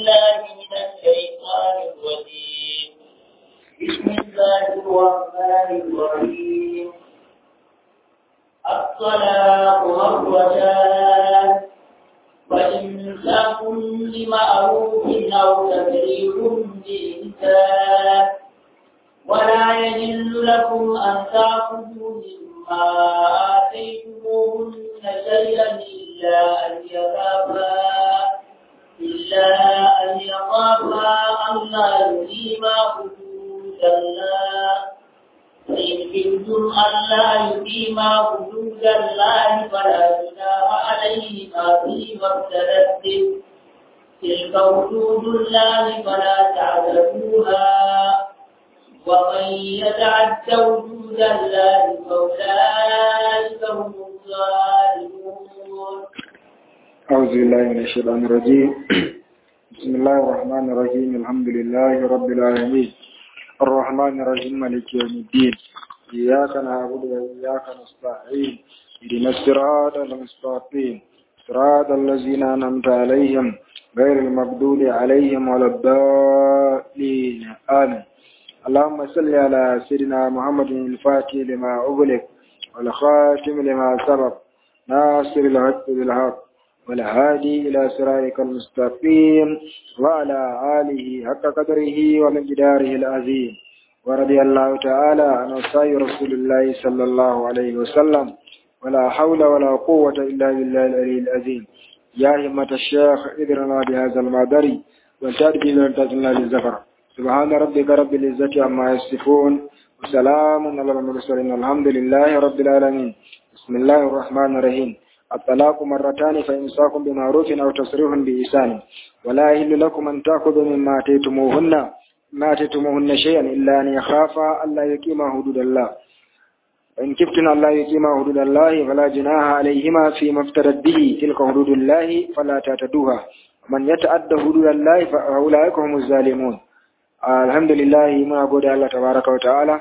الله من الشيطان الرجيم بسم الله الرحمن الرحيم الطلاق مرتان وإمساك بمعروف أو تفريق بإحسان ولا يحل لكم أن تأخذوا مما آتيتموهن شيئا إلا أن يخافا إلا أن يخافا ألا يقيما حدود الله فإن خفتم ألا يقيما حدود الله فلا جناح عليهما فيما افتدت به تلك حدود الله فلا تعتدوها ومن يتعد وجود الله فأولئك هم الظالمون أعوذ بالله من الشيطان الرجيم بسم الله الرحمن الرحيم الحمد لله رب العالمين الرحمن الرحيم مالك يوم الدين إياك نعبد وإياك نستعين اهدنا الصراط المستقيم صراط الذين أنعمت عليهم غير المغضوب عليهم ولا الضالين آمين اللهم صل على سيدنا محمد الفاتح لما أغلق والخاتم لما سبق ناصر الحق بالحق والهادي إلى صراطك المستقيم وعلى آله حق قدره ومقداره العظيم ورضي الله تعالى عن أصحاب رسول الله صلى الله عليه وسلم ولا حول ولا قوة إلا بالله العلي العظيم يا همة الشيخ إذرنا بهذا المعذري وتأتي لنا للزفر سبحان ربك رب العزة عما يصفون وسلام على المرسلين الحمد لله رب العالمين بسم الله الرحمن الرحيم الطلاق مرتان فإمساك بمعروف أو تصريح بإحسان ولا يحل لكم أن تأخذوا مما آتيتموهن ما آتيتموهن شيئا إلا أن يخافا ألا يقيما حدود الله وإن كفتن ألا يقيما حدود الله فلا جناح عليهما فيما افترت به تلك حدود الله فلا تعتدوها من يتعدى حدود الله فأولئك هم الظالمون الحمد لله muna gode Allah tabaraka wa ta'ala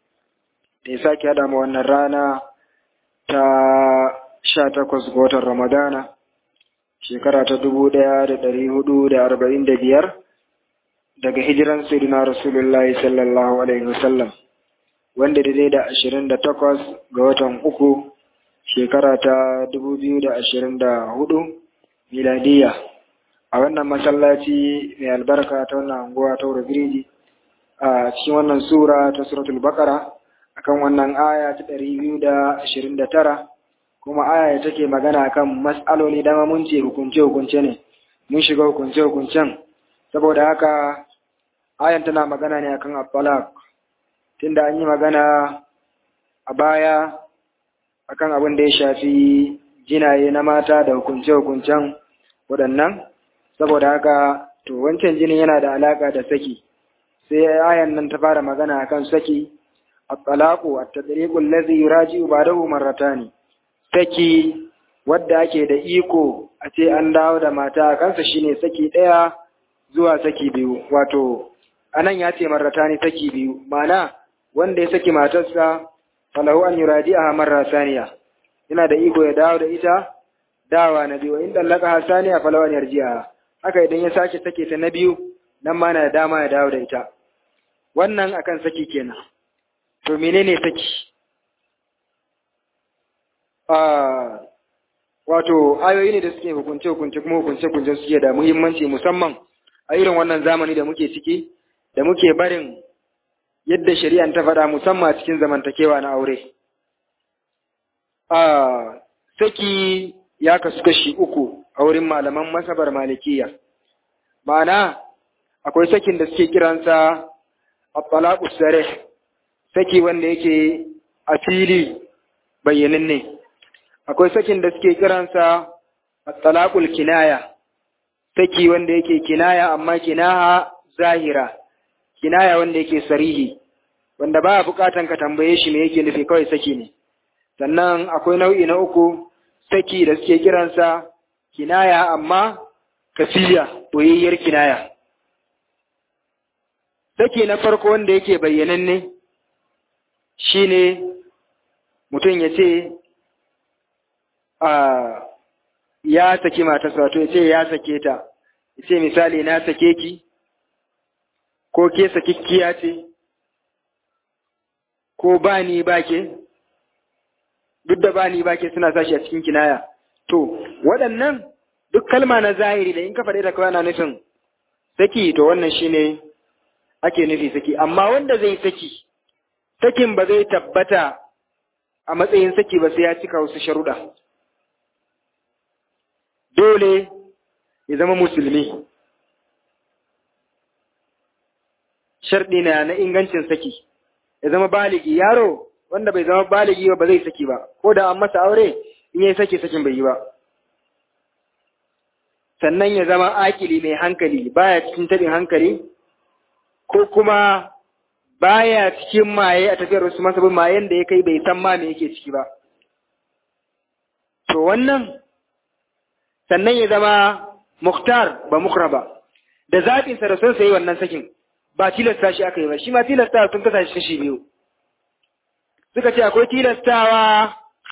da ya sake hada mu wannan rana ta sha takwas ga watan Ramadana, shekara ta dubu ɗaya da ɗari hudu da arba'in da biyar daga hijiran Sayyidina Rasulullahi sallallahu Alaihi wasallam, wanda daidai da ashirin da takwas ga watan uku shekara ta dubu biyu da ashirin da hudu miladiya. A wannan masallaci mai albarka ta wannan anguwa ta Biriji a cikin wannan sura ta Suratul Baqara akan wannan aya ta ɗari biyu da ashirin da tara kuma aya take magana kan mas'aloli dama mun ce hukunce-hukunce ne mun shiga hukunce-hukuncen saboda haka ayan tana magana ne akan at-talaq tunda an yi magana a baya akan abin da ya shafi jinaye na mata da hukunce-hukuncen waɗannan saboda haka to wancan jinin yana da alaka da saki sai ayan nan ta fara magana akan saki at-talaqu at-tadriqu allazi yuraji'u ba'dahu marratani saki wadda ake da iko a ce an dawo da mata a kansa shine saki ɗaya zuwa saki biyu wato anan ya ce marratani saki biyu mana wanda ya saki matarsa falahu an yuraji'aha marra saniya yana da iko ya dawo da ita dawa na biyu in dallaka hasaniya falahu an yarji'aha haka idan ya sake sake ta na biyu nan ma na da dama ya dawo da ita wannan akan saki kenan to menene saki wato ayoyi ne da suke hukunce hukunce kuma hukunce hukunce suke da muhimmanci musamman a irin wannan zamani da muke ciki da muke barin yadda shari'an ta faɗa musamman a cikin zamantakewa na aure a saki ya kasu kashi uku a wurin malaman masabar malikiya ma'ana akwai sakin da suke kiransa at-talaqus sarih saki wanda yake a fili bayyananne akwai sakin da suke kiransa at-talaqul kinaya saki wanda yake kinaya amma kinaha zahira kinaya wanda yake sarihi wanda ba bukatan ka tambaye shi me yake nufi kawai saki ne sannan akwai nau'i na uku saki da suke kiransa kinaya amma kafiya boyayyar kinaya saki na farko wanda yake bayyananne shine mutum ya ce a ya saki matarsa wato ya ce ya sake ta ce misali na sake ki ko ke sakikkiya ce ko ba ni ba ke duk da ba ni ba ke suna sashi a cikin kinaya to waɗannan duk kalma na zahiri da in ka faɗi da kawai na nufin saki to wannan shine ake nufi saki amma wanda zai saki sakin ba zai tabbata a matsayin saki ba sai ya cika wasu sharuɗa dole ya zama musulmi sharɗi na na ingancin saki ya zama baligi yaro wanda bai zama baligi ba ba zai saki ba ko da an masa aure in yi saki sakin bai yi ba sannan ya zama akili mai hankali baya cikin tabin hankali ko kuma baya cikin maye a tafiyar wasu masabin mayen da ya kai bai san ma me yake ciki ba to wannan sannan ya zama muktar ba mukra ba da zaɓinsa da son sai wannan sakin ba tilasta shi aka yi ba shi ma tilasta sun kasa shi kashi biyu suka ce akwai tilastawa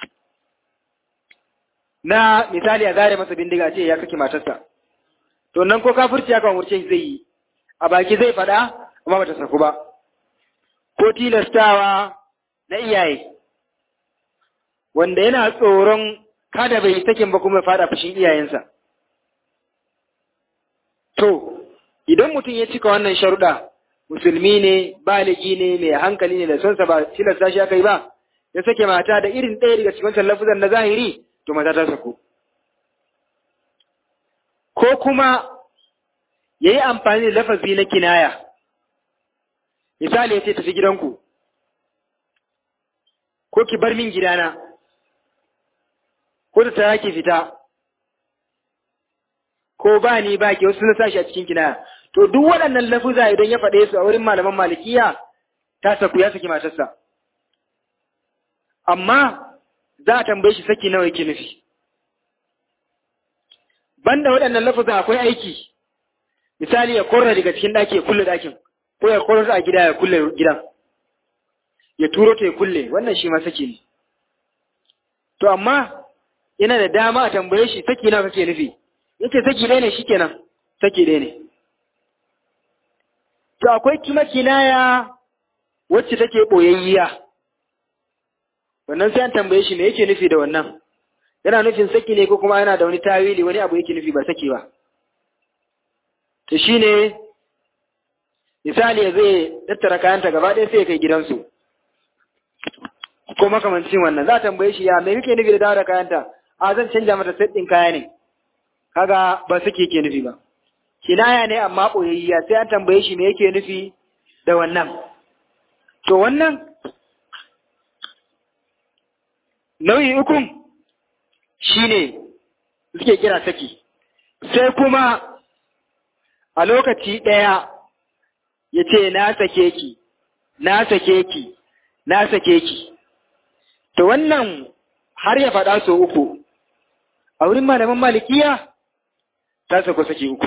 na misali a zare masa bindiga ce ya saki matarsa to nan ko kafirci aka umurce shi zai yi a baki zai faɗa amma bata saku ba ko tilastawa na iyaye wanda yana tsoron kada bai sakin ba kuma faɗa fushin iyayensa to idan mutum ya cika wannan sharuɗa musulmi ne baligi ne mai hankali ne da sonsa ba tilasta shi aka yi ba ya sake mata da irin ɗaya daga cikin wancan lafuzan na zahiri to mata ta sako ko kuma ya yi amfani da lafazi na kinaya misali ya ce tafi gidanku ko ki bar min gidana ko ta tara ki fita ko ba ni ba ki wasu na sashi a cikin kinaya to duk waɗannan lafuza idan ya faɗe su a wurin malaman malikiya ta saku ya saki matarsa amma za a tambaye shi saki nawa yake nufi banda waɗannan lafuzan akwai aiki misali ya korra daga cikin ɗaki ya kulle ɗakin ko ya korra a gida ya kulle gidan ya turo ta ya kulle wannan shi ma saki ne to amma yana da dama a tambaye shi saki nawa kake nufi yace saki ɗaya ne shikenan saki ɗaya ne to akwai kuma kinaya wacce take ɓoyayyiya wannan sai an tambaye shi me yake nufi da wannan yana nufin saki ne ko kuma yana da wani tawili wani abu yake nufi ba saki ba to shine misali zai tattara kayanta gaba ɗaya sai ya kai gidansu ko makamancin wannan za a tambaye shi ya me kake nufi da dawo da kayanta a zan canja mata set ɗin kaya ne kaga ba saki yake nufi ba kinaya ne amma ɓoyayya sai an tambaye shi me yake nufi da wannan to wannan nau'i ukun shine suke kira saki sai kuma a lokaci ɗaya ya ce na sake ki na sake ki na sake ki to wannan har ya faɗa so uku a wurin malaman malikiya ta sako sake uku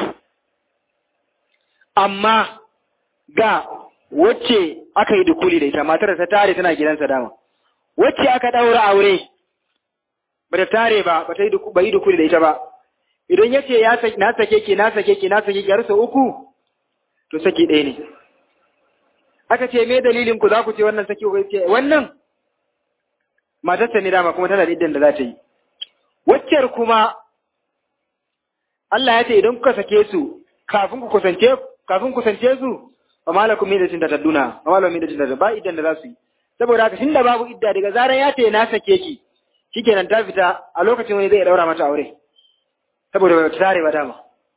amma ga wacce aka yi dukuli da ita matar ta tare tana gidansa dama wacce aka ɗaura aure ba ta tare ba ba ta yi dukuli da ita ba idan ya ce na sake ki na sake ki na sake ki har sau uku to saki ɗaya ne aka ce me dalilin ku za ku ce wannan saki ku ce wannan matarsa ne dama kuma tana da iddan da za ta yi waccar kuma Allah ya ce idan kuka sake su kafin ku kusance kafin kusance su ba malakum min da tadduna ba malakum min da tadduna ba iddan da za su yi saboda haka tunda babu idda daga zaran ya ce na sake ki shikenan ta fita a lokacin wani zai daura mata aure saboda ba ta tare ba dama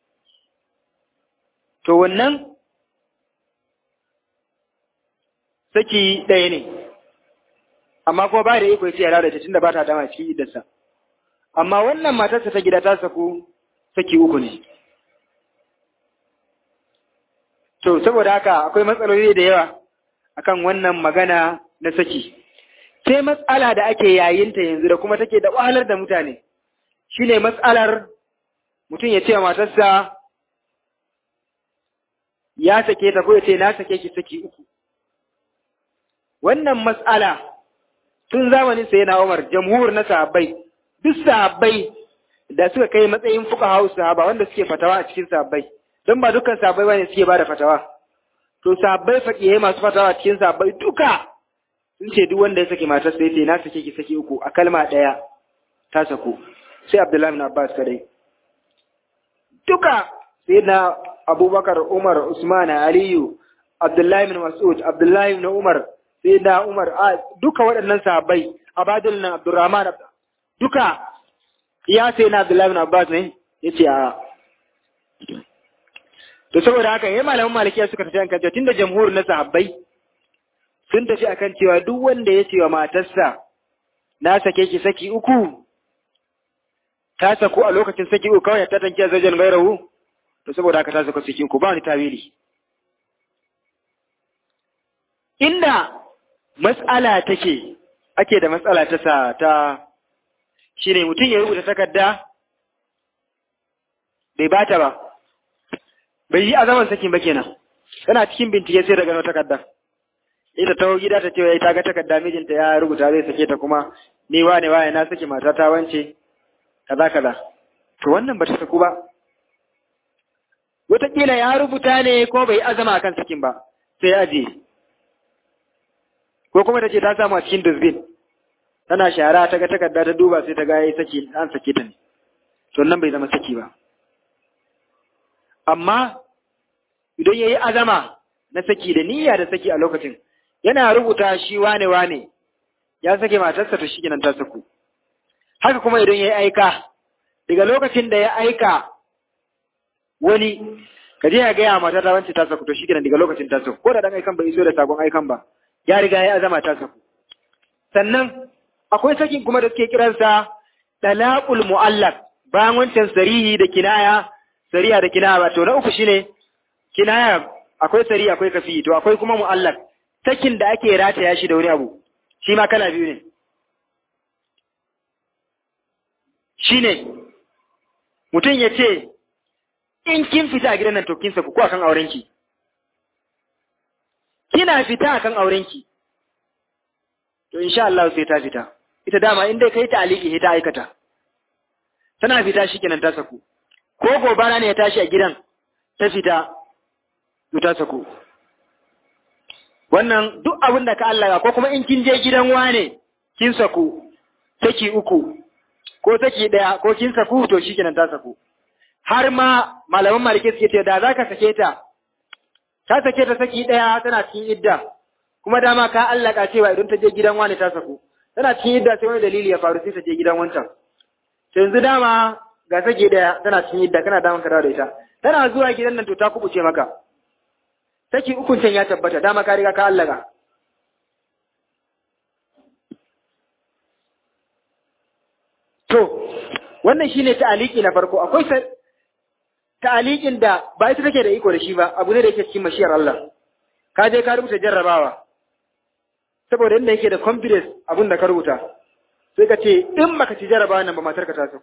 to wannan saki ɗaya ne amma kuma ba da iko ya ce ya lalata tunda ba ta dama cikin iddarsa amma wannan matarsa ta gida ta saku saki uku ne to saboda haka akwai matsaloli da yawa akan wannan magana na saki sai matsala da ake yayinta yanzu da kuma take da wahalar da mutane shine matsalar mutum ya ce wa matarsa ya sake ta ko ya ce na sake ki saki uku wannan matsala tun zamanin sai na Umar jamhur na sahabbai duk sahabbai da suka kai matsayin fuka hau sahaba wanda suke fatawa a cikin sahabbai don ba dukkan sahabbai bane suke ba da fatawa to sahabbai faƙiye masu fatawa a cikin sahabbai duka sun ce duk wanda ya sake matar sai ce na sake ki saki uku a kalma ɗaya ta sako sai Abdullahi bin Abbas kadai duka sai na Abubakar Umar Usman Aliyu Abdullahi bin Mas'ud Abdullahi bin Umar sai na Umar duka waɗannan sahabbai Abadul nan Abdurrahman duka ya sai na Abdullahi bin Abbas ne yace a to saboda haka yayin malaman malikiya suka tafi kan cewa tunda jamhur na sahabbai sun tafi akan cewa duk wanda ya ce wa matarsa na sake ki saki uku ta saku a lokacin saki uku kawai ta tanke zajen gairahu to saboda haka ta saku saki uku ba wani tawili inda mas'ala take ake da matsala ta sa ta shine mutum ya rubuta takarda bai bata ba bai yi azaman sakin ba kenan tana cikin bincike sai daga takarda ita ta gida ta ce wai ta ga takarda mijinta ya rubuta zai sake ta kuma ni wane wane na saki mata ta wance kaza kaza to wannan ba ta saku ba wataƙila ya rubuta ne ko bai azama akan sakin ba sai aje ko kuma ta ce ta samu a cikin dustbin tana shara ta ga takarda ta duba sai ta ga yayi saki an sake ta ne to nan bai zama saki ba amma idan yayi azama na saki da niyya da saki a lokacin yana rubuta shi wane wane ya sake matarsa to shi ta saku haka kuma idan yayi aika daga lokacin da ya aika wani ka je ya gaya mata ta wance ta saku to shi daga lokacin ta saku ko da dan aikan bai iso da sakon aikan ba ya riga ya azama ta saku sannan akwai sakin kuma da suke kiransa talaqul mu'allaq bayan wancan sarihi da kinaya sariya da kinaya ba to na uku shine kinaya akwai sariya akwai kafi to akwai kuma mu'allaq sakin da ake rataya shi da wani abu shi ma kala biyu ne shine mutum ya ce in kin fita a gidan nan to kin saku ko akan aurenki kina fita akan aurenki to insha Allah sai ta fita ita dama in dai kai ta aliki sai ta aikata tana fita shikenan ta saku ko gobara ne ya tashi a gidan ta fita to ta saku wannan duk abin da ka Allah ko kuma in kin je gidan wane kin saku saki uku ko saki daya ko kin saku to shikenan ta saku har ma malaman malike suke ce da zaka sake ta ta sake ta saki daya tana cikin idda kuma dama ka allaka cewa idan ta je gidan wani ta saku tana cikin idda sai wani dalili ya faru sai ta je gidan wancan to yanzu dama ga sake daya tana cikin idda kana daman ka dawo da ita tana zuwa gidan nan to ta kubuce maka saki ukun can ya tabbata dama ka riga ka allaka to wannan shine ta'aliki na farko akwai ta'alikin da ba ita take da iko da shi ba abu ne da yake cikin mashiyar Allah ka je ka rubuta jarrabawa saboda inda yake da confidence abin da ka rubuta sai ka ce in baka ci jarrabawa nan ba matar ka ta saku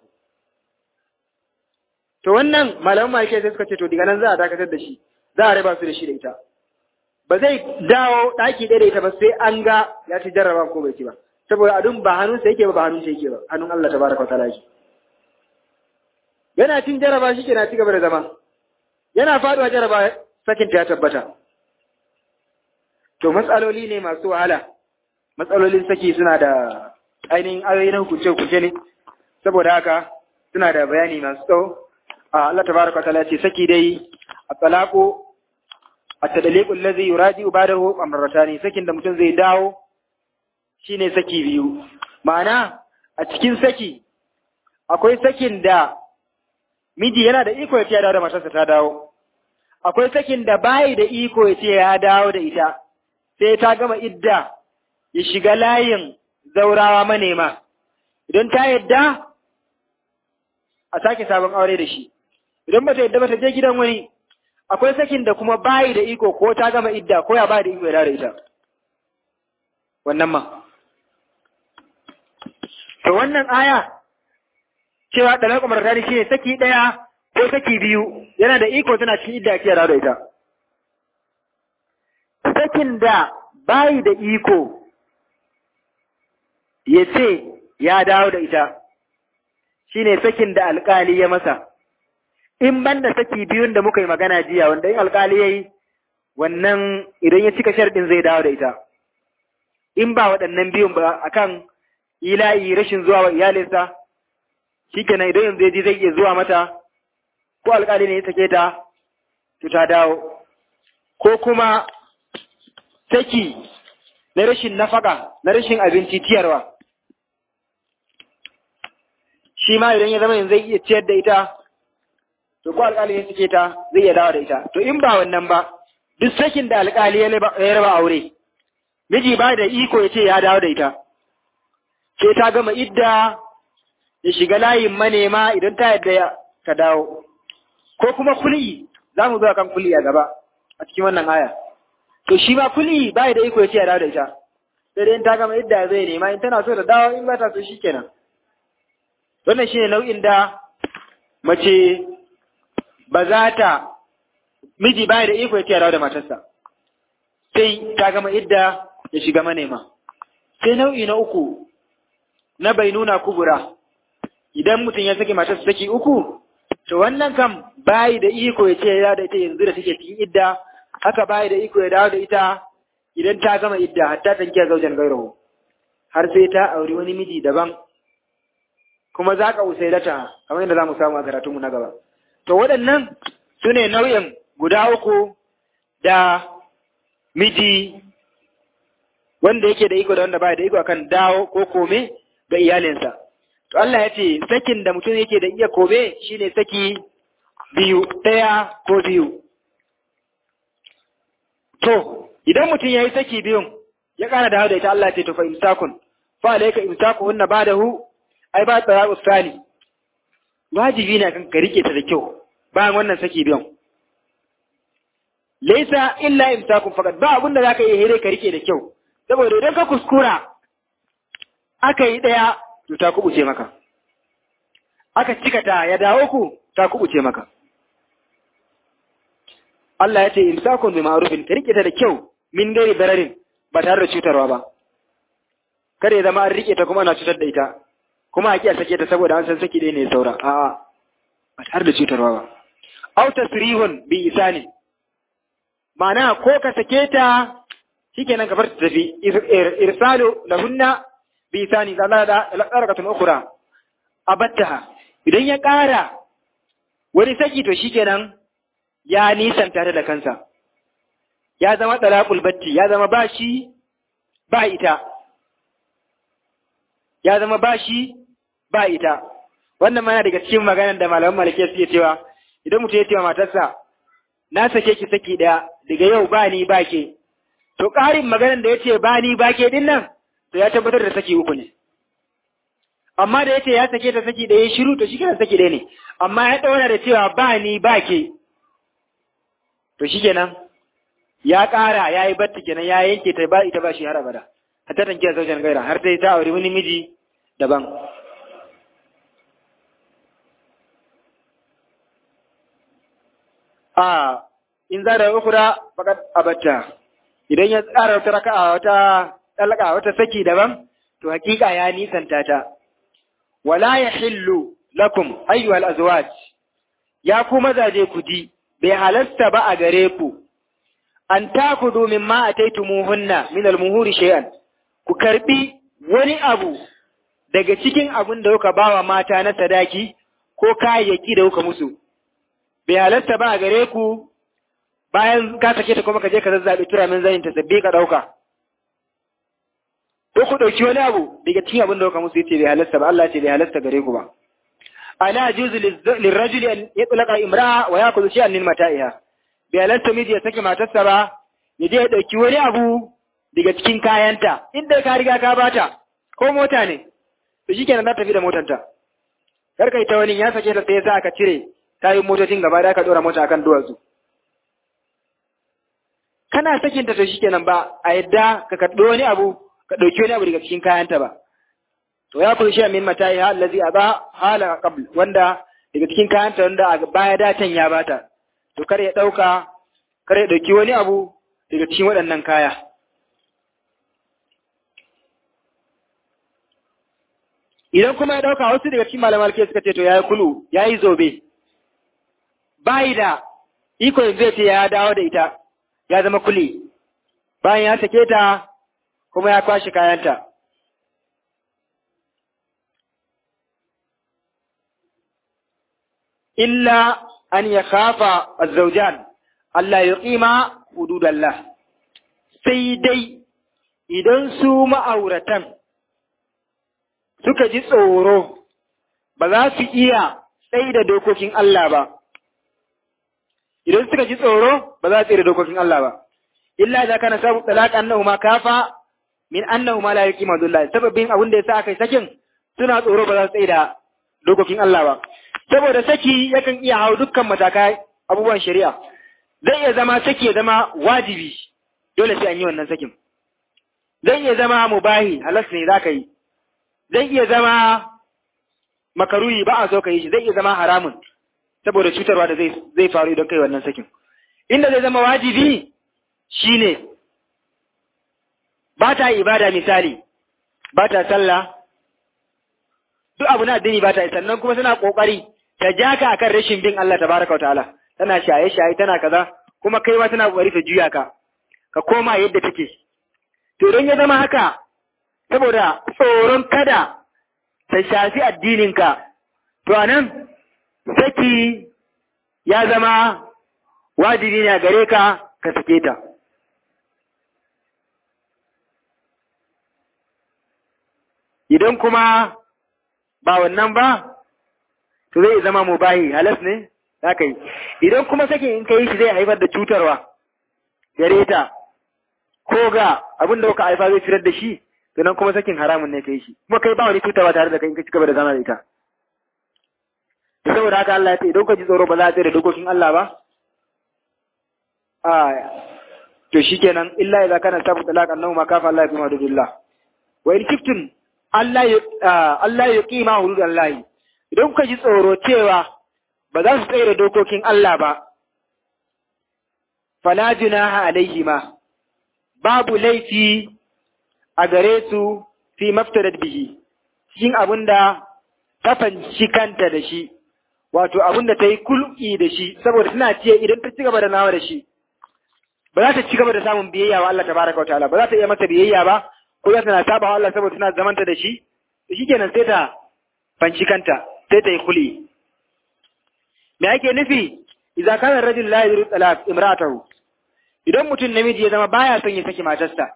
to wannan malaman malike sai suka ce to daga nan za a dakatar da shi za a raba su da shi da ita ba zai dawo daki ɗaya da ita ba sai an ga ya ci jarrabawa ko bai ci ba saboda adun ba hannunsa yake ba ba hannunsa yake ba hannun Allah tabaraka wa ta'ala yake yana cin jaraba shi na ci gaba da zama yana faduwa jaraba sakin ta ya tabbata to matsaloli ne masu wahala matsalolin saki suna da ainihin ayoyi na hukunce hukunce ne saboda haka suna da bayani masu tsawo a Allah tabaraka ta'ala ce saki dai a talaqu at-tadliqu allazi yuraji'u ba'dahu amratani sakin da mutum zai dawo shine saki biyu ma'ana a cikin saki akwai sakin da miji yana da iko ya ce ya dawo da matarsa ta dawo akwai sakin da bayi da iko ya ce ya dawo da ita sai ta gama idda ya shiga layin zaurawa manema idan ta yadda a sake sabon aure da shi idan ba ta yadda ba ta je gidan wani akwai sakin da kuma bayi da iko ko ta gama idda ko ya bayi da iko ya dawo da ita wannan ma to wannan aya cewa ɗalar umar tari shi ne saki ɗaya ko saki biyu yana da iko tana cikin idda ake da ita. Sakin da bayi da iko ya ce ya dawo da ita, shine sakin da alƙali ya masa in banda saki biyun da muka yi magana jiya wanda in alƙali ya yi wannan idan ya cika sharɗin zai dawo da ita in ba waɗannan biyun ba akan ila'i rashin zuwa wa iyalinsa shikenan idan yanzu ya ji zai iya zuwa mata ko alƙali ne ya sake ta to ta dawo ko kuma saki na rashin nafaka na rashin abinci ciyarwa shi ma idan ya zama yanzu zai iya ciyar da ita to ko alƙali ya sake ta zai iya dawo da ita to in ba wannan ba duk sakin da alƙali ya raba aure miji ba da iko ya ce ya dawo da ita sai ta gama idda ya shiga layin manema idan ta yadda ta dawo ko kuma kul'i za mu zo kan kul'i a gaba a cikin wannan aya to shi ba kul'i ba da iko ya ce ya dawo da ita sai dai in ta gama idda zai nema in tana so ta dawo in ba ta so shikenan wannan shine nau'in da mace ba za ta miji baya da iko ya ce ya dawo da matarsa sai ta gama idda ya shiga manema sai nau'i na uku na bai nuna kubura idan mutum ya saki matarsa saki uku to wannan kam bayi da iko ya ce ya da ita yanzu da take cikin idda haka bayi da iko ya dawo da ita idan ta gama idda hatta ta kiya zaujan gairahu har sai ta auri wani miji daban kuma za ka usailata kamar yadda za mu samu a karatunmu na gaba to waɗannan su ne nau'in guda uku da miji wanda yake da iko da wanda baya da iko akan dawo ko kome ga iyalinsa to Allah ya ce sakin da mutum yake da iya kome shine saki biyu ɗaya ko biyu to idan mutum ya yi saki biyun ya ƙara dawo da ita Allah ya ce to fa imsakun fa alayka imsakuhunna ba'dahu ai ba tsara ustani wajibi ne kan ka rike ta da kyau bayan wannan saki biyun laisa illa imsakun faqat ba abin da zaka yi hire ka rike da kyau saboda idan ka kuskura aka yi daya to ta kubuce maka aka cika ta ya dawo ku ta kubuce maka Allah ya ce imsakun bi ma'rufin ka rike ta da kyau min gari dararin ba tare da cutarwa ba kada ya zama an rike ta kuma ana cutar da ita kuma a kiya sake ta saboda an san saki ɗaya ne saura a'a ba tare da cutarwa ba aw tasrihun bi isani ma'ana ko ka sake ta shikenan ka bar ta tafi irsalu lahunna bi isani da Allah da alqaratun ukhra abattaha idan ya ƙara wani saki to shikenan ya nisan tare da kansa ya zama talaqul batti ya zama bashi ba ita ya zama bashi ba ita wannan mana daga cikin maganar da malaman malike suke cewa idan mutum ya ce wa matarsa na sake ki saki daya daga yau ba ni ba ke to ƙarin maganar da ya ce ba ni ba ke din nan to ya tabbatar da saki uku ne amma da ya ce ya sake ta saki daya shiru to shi kenan saki daya ne amma ya ɗaura da cewa ba ni ba ke to shi kenan ya ƙara ya yi batta kenan ya yanke ta ba ita ba shi har abada hatta tankiya zaujen gaira har ta yi ta aure wani miji daban a in za da ukura fakat abatta idan ya tsara wata raka'a wata talaka wata saki daban to hakika ya nisanta ta wala yahillu lakum ayyuhal azwaj ya ku mazaje ku ji bai halasta ba a gare ku an takudu mimma ataitumuhunna min almuhuri shay'an ku karbi wani abu daga cikin abin da kuka bawa mata na sadaki ko kayayyaki da kuka musu bai halatta ba a gare ku bayan ka sake ta kuma ka je ka zazzabi turamin zayin ta sabbi ka dauka ko ku dauki wani abu daga cikin abin da kuka musu yace bai halatta ba Allah ce bai halatta gare ku ba ala juzu lirrajuli an yatlaqa imra'a wa ya'khudhu shay'an min mata'iha bai halatta miji ya sake matarsa ba ya je ya dauki wani abu daga cikin kayanta inda ka riga ka bata ko mota ne to shikenan za ta tafi da motanta kar kai ta wani ya sake ta sai sa aka cire tayin motocin gaba da aka dora mota akan duwatsu kana sakin ta to shikenan ba a yadda ka karɓi wani abu ka ɗauki wani abu daga cikin kayanta ba to ya kulli min mata'i ha allazi aba hala qabl wanda daga cikin kayanta wanda a baya datan ya bata to kar ya ɗauka kar ya ɗauki wani abu daga cikin waɗannan kaya idan kuma ya dauka wasu daga cikin malaman alke suka ce to yayi kulu yayi zobe bai da iko yanzu ya ce ya dawo da ita ya zama kuli bayan ya sake ta kuma ya kwashi kayanta illa an ya kafa azzaujan Allah ya ƙima hududallah sai dai idan su ma'auratan suka ji tsoro ba za su iya tsaye da dokokin Allah ba, idan suka ji tsoro ba za su tsaye da dokokin Allah ba, illa za ka na sabu talaka annahu ma kafa min annahu ma la yaqi madullah sababin abin da yasa aka yi sakin suna tsoro ba za su tsaye da dokokin Allah ba saboda saki yakan iya hau dukkan matakai abubuwan shari'a zai iya zama saki ya zama wajibi dole sai an yi wannan sakin zai iya zama mubahi halas ne za ka yi zai iya zama makaruyi ba a so ka yi shi zai iya zama haramun saboda cutarwa da zai zai faru idan kai wannan sakin inda zai zama wajibi shine ba ta ibada misali ba ta sallah duk abu na addini ba ta yi sannan kuma tana kokari ta ja ka akan rashin bin Allah tabaraka wa ta'ala tana shaye shaye tana kaza kuma kai ma tana kokari ta juya ka ka koma yadda take to don ya zama haka saboda tsoron kada ta shafi addininka to anan saki ya zama wajibi ne a gare ka ka sake ta idan kuma ba wannan ba to zai zama mubahi halas ne za ka yi idan kuma sakin in ka yi shi zai haifar da cutarwa gare ta ko ga abin da kuka haifa zai fitar da shi to nan kuma sakin haramun ne ka yi shi kuma kai ba wani cutarwa tare da kai in ka cigaba da zama da ita da saboda haka Allah ya ce idan ka ji tsoro ba za a tsere dokokin Allah ba a to shikenan illa idza kana sabu talaq annahu ma kafa Allah bi madudillah wa in kiftun Allah ya ƙima hudud Allah idan kuka ji tsoro cewa ba za su tsere dokokin Allah ba, fala junaha alaihi ma, babu laifi a gare su fi maftarat bihi, cikin abin da ta fanci kanta da shi, wato abin da ta yi kulki da shi, saboda tana ce idan ta ci gaba da nawa da shi, ba za ta ci gaba da samun biyayya wa Allah tabaraka wa ta'ala, ba za ta iya masa biyayya ba, ko za ta na saba Allah saboda tana zamanta da shi to shikenan sai ta fanci kanta sai ta yi kuli me ake nufi idza kana rajul la yuridu talaq imra'atahu idan mutum namiji ya zama baya son ya saki matarsa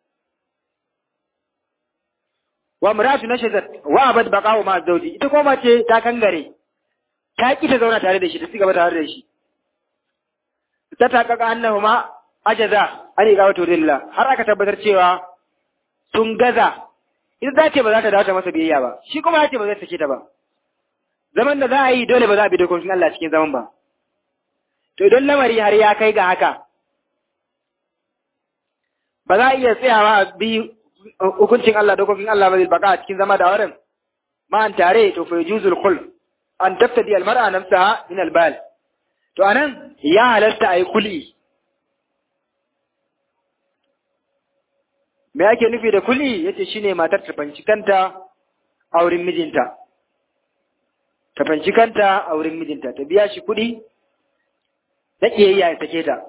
wa imra'atu nashadat wa abad baqa'u ma zawji ita ko mace ta kangare ta ki ta zauna tare da shi ta cigaba tare da shi ta takaka annahuma ajaza an iqamatu lillah har aka tabbatar cewa sun gaza ita za ce ba za ta dawo ta masa biyayya ba shi kuma ya ce ba zai sake ta ba zaman da za a yi dole ba za a bi dokokin Allah cikin zaman ba to idan lamari har ya kai ga haka ba za a iya tsayawa a bi hukuncin Allah dokokin Allah ba zai baka a cikin zama da wurin ma an tare to fa yujuzul khul an taftadi al mar'a nafsaha min al bal to anan ya halatta ayi kul'i me ake nufi da kuli yace shine matar ta fanci kanta a wurin mijinta ta fanci kanta a wurin mijinta ta biya shi kuɗi da kiyayya ya sake ta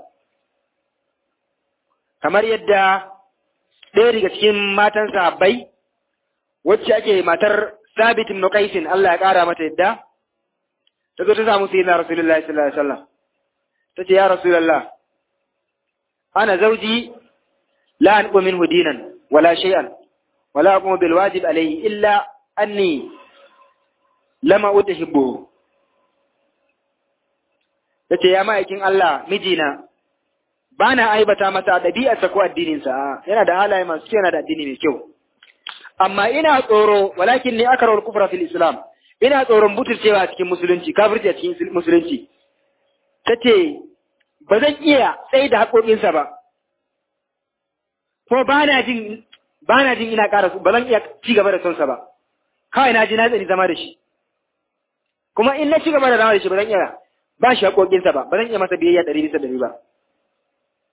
kamar yadda ɗaya daga cikin matan sahabbai wacce ake matar Sabit ibn Qais Allah ya ƙara mata yadda ta zo ta samu sayyidina Rasulullahi sallallahu alaihi wasallam tace ya Rasulullah ana zauji لا أنقو منه دينا ولا شيئا ولا أقوم بالواجب عليه إلا أني لما أتحبه tace ya ma'aikin Allah mijina ba na aibata masa ɗabi'arsa ko addininsa yana da halaye masu kyau yana da addini mai kyau amma ina tsoro walakin ne aka rawar kufra fil islam ina tsoron butulcewa a cikin musulunci kafirci a cikin musulunci tace ba zan iya tsaye da haƙoƙinsa ba ko ba na jin ba na jin ina ƙara ba zan iya ci gaba da sonsa ba kawai na ji na tsani zama da shi kuma in na ci gaba da zama da shi ba zan iya ba shi haƙoƙinsa ba ba zan iya masa biyayya ɗari bisa ɗari ba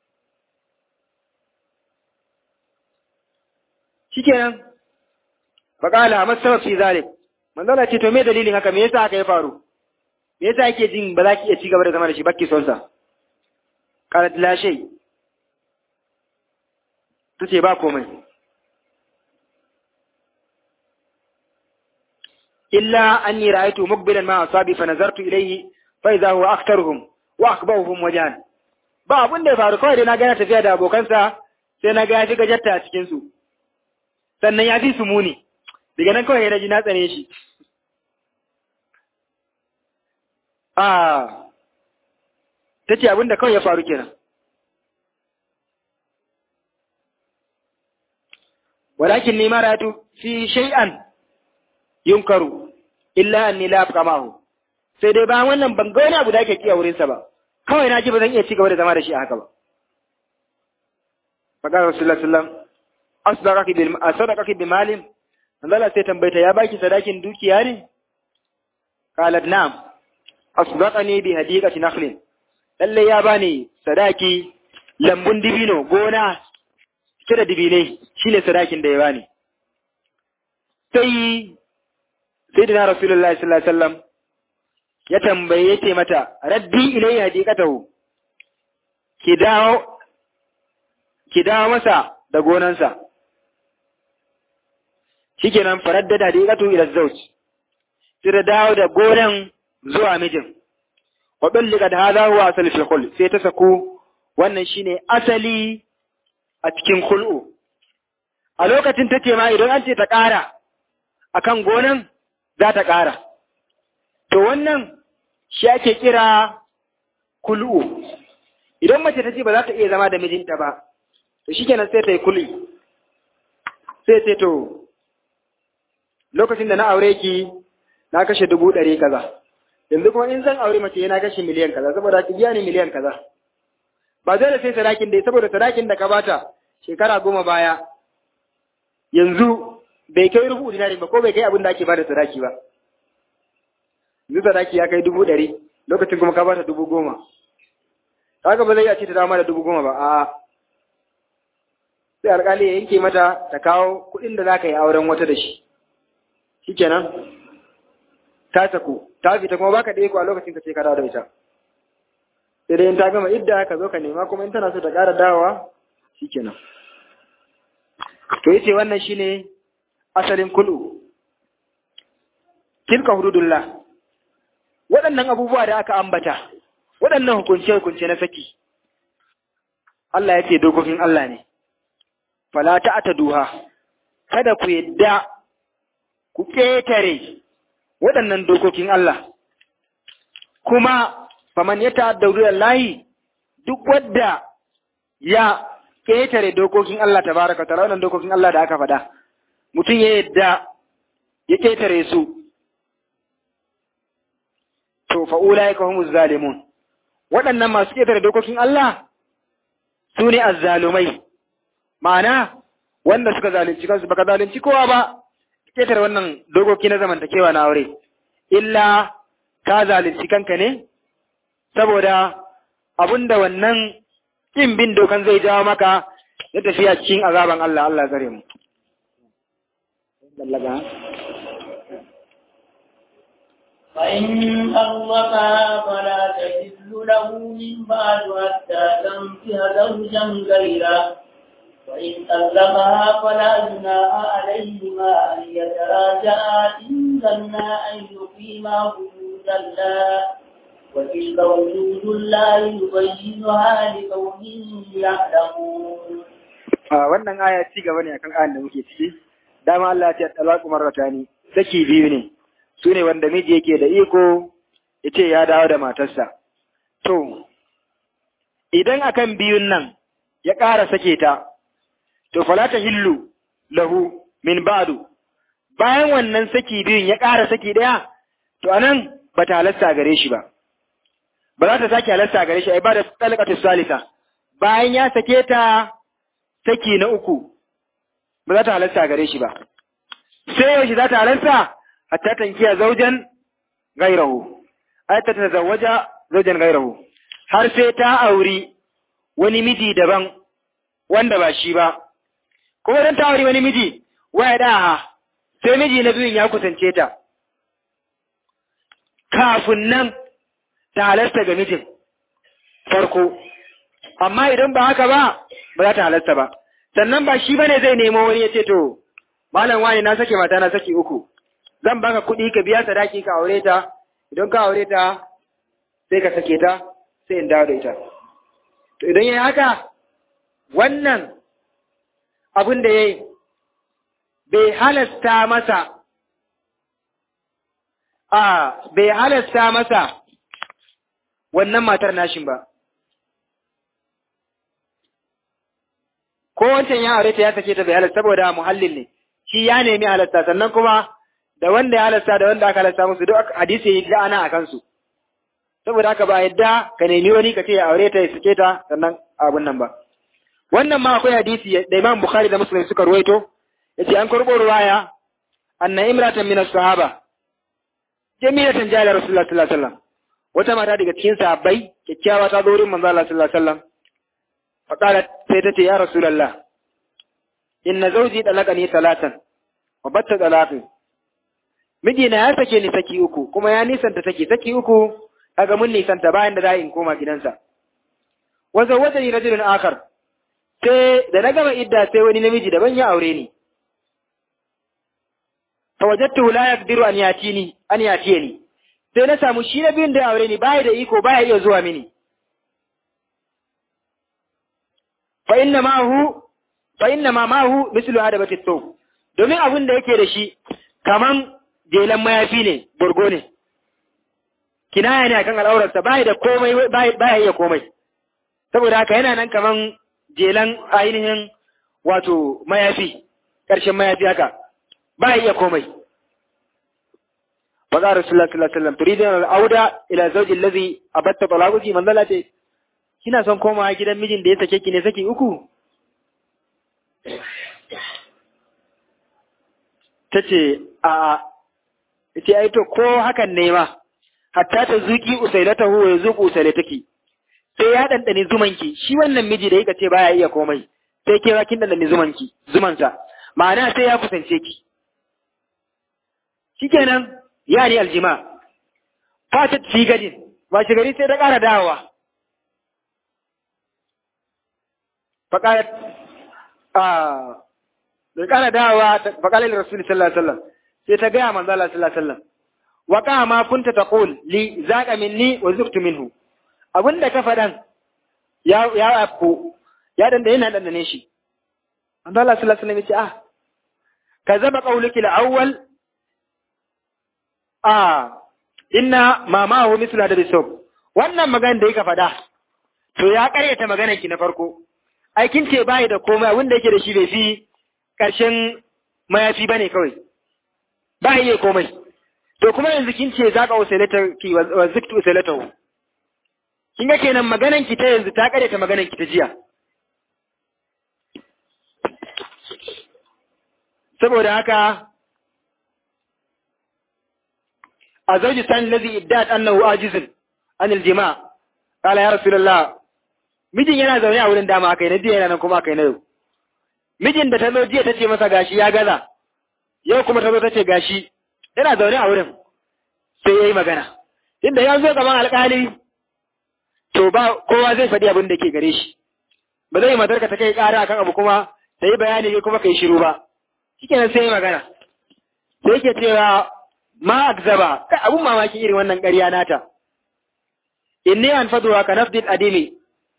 shikenan faqala amma sabab fi zalik manzo Allah ce to me dalilin haka me yasa haka ya faru me yasa yake jin ba za ki iya ci gaba da zama da shi bakki son sa qalat la shay tace ba komai illa anni ra'aytu muqbilan ma asabi fa nazartu ilayhi fa idha huwa aktharuhum wa akbaruhum wajan ba abun da ya faru kawai dai na ga yana tafiya da abokansa sai na ga ya shiga jatta a cikin su sannan ya fi su muni daga nan kawai ya ji na tsane shi a ta ce abin da kawai ya faru kenan walakin ni maratu fi shay'an yunkaru illa anni la abqa ma'ahu sai dai bayan wannan ban ga wani abu da ake kiya wurin sa ba kawai na ji ba zan iya ci gaba da zama da shi a haka ba faqala rasulullahi sallallahu alaihi wasallam asdaqaki bil asdaqaki bi malin Allah sai tambayta ya baki sadakin dukiya ne qalat na'am asdaqani bi hadiqati nakhlin lalle ya bani sadaki lambun dibino gona cike da dibinai shine sadakin da ya bani sai sayyidina rasulullahi sallallahu alaihi wasallam ya tambaye yace mata raddi ilai hadiqatahu ki dawo ki dawo masa da gonansa shikenan faraddada hadiqatu ila zawj sai da dawo da gonan zuwa mijin wa ballika da hadha huwa asali fil khul sai ta sako wannan shine asali a cikin khul'u a lokacin take ma idan an ce ta ƙara akan gonan za ta ƙara to wannan shi ake kira kul'u idan mace ta ce ba za ta iya zama da mijinta ba to shikenan sai ta yi kul'i sai ce to lokacin da na aure ki na kashe dubu ɗari kaza yanzu kuma in zan aure mace yana kashe miliyan kaza saboda ki biya ni miliyan kaza ba dole sai sadakin dai saboda sadakin da ka bata shekara goma baya yanzu bai kai rubu dinari ba ko bai kai abin da ake bada sadaki ba yanzu sadaki ya kai dubu ɗari lokacin kuma ka bata dubu goma kaga ba zai iya ce ta dama da dubu goma ba a'a sai alƙali ya yanke mata ta kawo kuɗin da za ka yi auren wata da shi shikenan ta saku ta fita kuma baka da iko a lokacin ka ce ka dawo da ita sai dai in ta gama idda ka zo ka nema kuma in tana so ta ƙara dawowa shikenan to yace wannan shine asalin kulu tilka hududullah waɗannan abubuwa da aka ambata waɗannan hukunce hukunce na saki Allah ya ce dokokin Allah ne fala duha kada ku yadda ku ƙetare waɗannan dokokin Allah kuma faman ya ta'adda layi duk wadda ya ƙetare dokokin Allah tabaraka ta'ala wannan dokokin Allah da aka faɗa mutum ya yadda ya ƙetare su to fa ulaika humuz zalimun waɗannan masu ƙetare dokokin Allah su ne azzalumai ma'ana wanda suka zalunci kansu baka zalunci kowa ba ƙetare wannan dokoki na zamantakewa na aure illa ka zalunci kanka ne saboda abinda wannan ƙin bin dokan zai jawo maka na tafiya cikin azaban Allah Allah zare mu فإن طلقها فلا تحل له من بعد حتى تنكح زوجا غيره وإن طلقها فلا جناح عليهما أن يتراجعا إن ظنا أن يقيما حدود الله وتلك حدود الله يبينها لقوم يعلمون wannan aya ci gaba ne akan ayan da muke ciki dama Allah ya ce talaqu marratani saki biyu ne su ne wanda miji yake da iko yace ya dawo da matarsa to idan akan biyun nan ya ƙara sake ta to fala ta hillu lahu min ba'du bayan wannan saki biyun ya ƙara saki ɗaya to anan ba ta halasta gare shi ba ba za ta sake halasta gare shi ai ba da talqatu salisa bayan ya sake ta saki na uku ba za ta halasta gare shi ba sai yaushe za ta halasta hatta tankiya zaujan gairahu ai ta tazawwaja zaujan gairahu har sai ta auri wani miji daban wanda ba shi ba kuma dan ta auri wani miji waya daha sai miji na biyun ya kusance ta kafin nan ta halasta ga mijin farko amma idan ba haka ba ba za ta halasta ba sannan ba shi bane zai nemo wani ya ce to malam wani na sake mata na saki uku zan baka kuɗi ka biya sadaki ka aure ta idan ka aure ta sai ka sake ta sai in dawo da ita to idan yayi haka wannan abin da yayi bai halasta masa a bai halasta masa wannan matar nashin ba ko wancan ya aure ta ya sake ta bai halasta saboda muhallin ne shi ya nemi halasta sannan kuma da wanda ya halasta da wanda aka halasta musu duk hadisi ya la'ana a kansu saboda haka ba yadda ka nemi wani ka ce ya aure ta ya sake ta sannan abun nan ba wannan ma akwai hadisi da Imam Bukhari da Muslim suka ruwaito yace an karbo ruwaya anna imratan min as-sahaba jamilatan jala rasulullah sallallahu alaihi wasallam wata mata daga cikin sahabbai kyakkyawa ta zo wurin manzo Allah sallallahu alaihi wasallam faqalat sai ta ce ya rasulullah inna zawji dalaqani salatan wa batta talaqi mijina ya sake ni saki uku kuma ya nisanta saki saki uku kaga mun nisanta bayan da za in koma gidansa wa zawwajani rajulun akhar sai da na gama idda sai wani namiji daban ya aure ni fa wajadtu la yaqdiru an yatini an yatiyani sai na samu shi na biyun da aure ni baya da iko baya iya zuwa mini fa inna ma hu fa inna ma ma hu mislu hadabati thawb domin abin da yake da shi kaman jelan mayafi ne burgo ne kinaya ne akan al'aurarsa baya da komai baya iya komai saboda haka yana nan kaman jelan ainihin wato mayafi ƙarshen mayafi haka ba iya komai Maza Rasulullah sallallahu alaihi wasallam turidun al-auda ila zawji allazi abatta talaquki man zalate kina son komawa gidan mijin da ya sake ki ne saki uku tace a ce ai to ko hakan ne ma hatta ta zuki usailatahu wa yazuqu usailataki sai ya dandane zumanki shi wannan miji da yake ce baya iya komai sai ke kin dandane zumanki zumansa ma'ana sai ya kusance ki shikenan ya ni aljima fatat fi gadin ba shi gari sai da ƙara dawowa faƙarat a da ƙara dawowa faƙalar rasul sallallahu alaihi wasallam sai ta gaya manzo Allah sallallahu alaihi wasallam wa kama kunta taqul li zaqa minni wa zuktu minhu abinda ka faɗan ya ya afko ya dan da yana dandane shi manzo Allah sallallahu alaihi wasallam ya ce ah kazaba qawluki al-awwal ah inna ma ma'ahu mithla da bisab wannan magana da yake faɗa to ya ƙaryata maganar ki na farko aikin ce bai da komai wanda yake da shi bai fi ƙarshen mayafi bane kawai ba iya komai to kuma yanzu kin ce zaka usailata ki wa ziktu usailatahu kin ga kenan maganar ki ta yanzu ta ƙaryata maganar ki ta jiya saboda haka الزوج الثاني الذي ادعت أنه عاجز عن الجماع قال يا رسول الله mijin yana zaune a wurin dama aka yi na jiya yana nan kuma aka yi na yau mijin da ta zo jiya ta ce masa gashi ya gaza yau kuma ta zo ta ce gashi yana zaune a wurin sai ya yi magana inda ya zo gaban alkali to ba kowa zai faɗi abin da ke gare shi ba zai matarka ta kai ƙara akan abu kuma ta yi bayani kuma ka yi shiru ba shikenan sai ya yi magana sai yake cewa ma akzaba kai abun mamaki irin wannan ƙarya nata inni an faduwa ka nafdil adimi